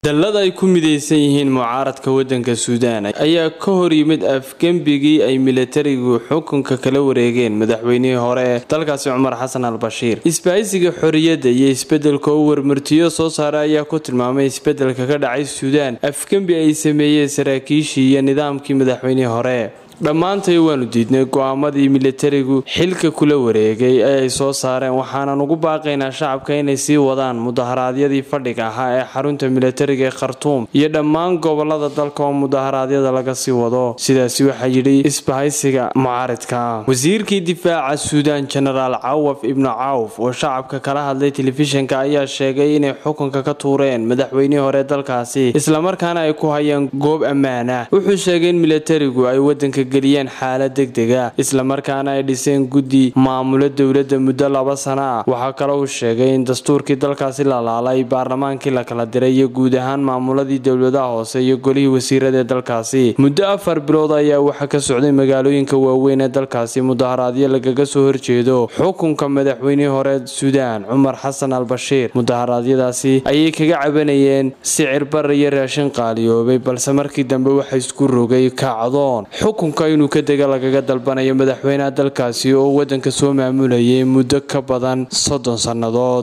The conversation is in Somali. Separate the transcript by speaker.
Speaker 1: dallad ay ku midaysan yihiin mucaaradka waddanka suudaan ayaa ka hor yimid afgembigii ay milatarigu xukunka kala wareegeen madaxweynihii hore ee dalkaasi cumar xasan al bashiir isbahaysiga xorriyadda iyo isbeddelka oo warmartiyo soo saara ayaa ku tilmaamay isbeddelka ka dhacay suudaan afgembi ay sameeyeen saraakiishii iyo nidaamkii madaxweynihii hore dhammaantay waanu diidnay go-aamadii milatarigu xilka kula wareegay ee ay soo saareen waxaanan ugu baaqaynaa shacabka inay sii wadaan mudaharaadyadii fadhiga ahaa ee xarunta milatariga ee khartuum iyo dhammaan gobolada dalka oo mudaharaadyada laga sii wado sidaasi waxaa yidhi isbahaysiga mucaaridka wasiirkii difaaca suudaan jenaraal cawaf ibnu cawf oo shacabka kala hadlay telefishinka ayaa sheegay inay xukunka ka tuureen madaxweynihii hore dalkaasi islamarkaana ay ku hayeen goob ammaan ah wuxuu sheegay in milatarigu ay wadanka geliyeen xaalad degdega islamarkaana ay dhiseen guddi maamulo dowladda muddo laba sano ah waxaa kale uu sheegay in dastuurkii dalkaasi la laalay baarlamaankii la kala diray iyo guud ahaan maamuladii dowladaha hoose iyo golihii wasiirada ee dalkaasi muddo afar bilood ayaa waxaa ka socday magaalooyinka waaweyn ee dalkaasi mudaharaadyo lagaga soo horjeedo xukunka madaxweynihii hore suudaan cumar xasan al bashiir mudaharaadyadaasi ayay kaga cabanayeen sicir bar iyo raashin qaaliyoobay balse markii dambe waxa isku rogay kacdoon inuu ka dega lagaga dalbanayo madaxweynaha dalkaasi oo waddanka soo maamulayay muddo ka badan soddon sannadood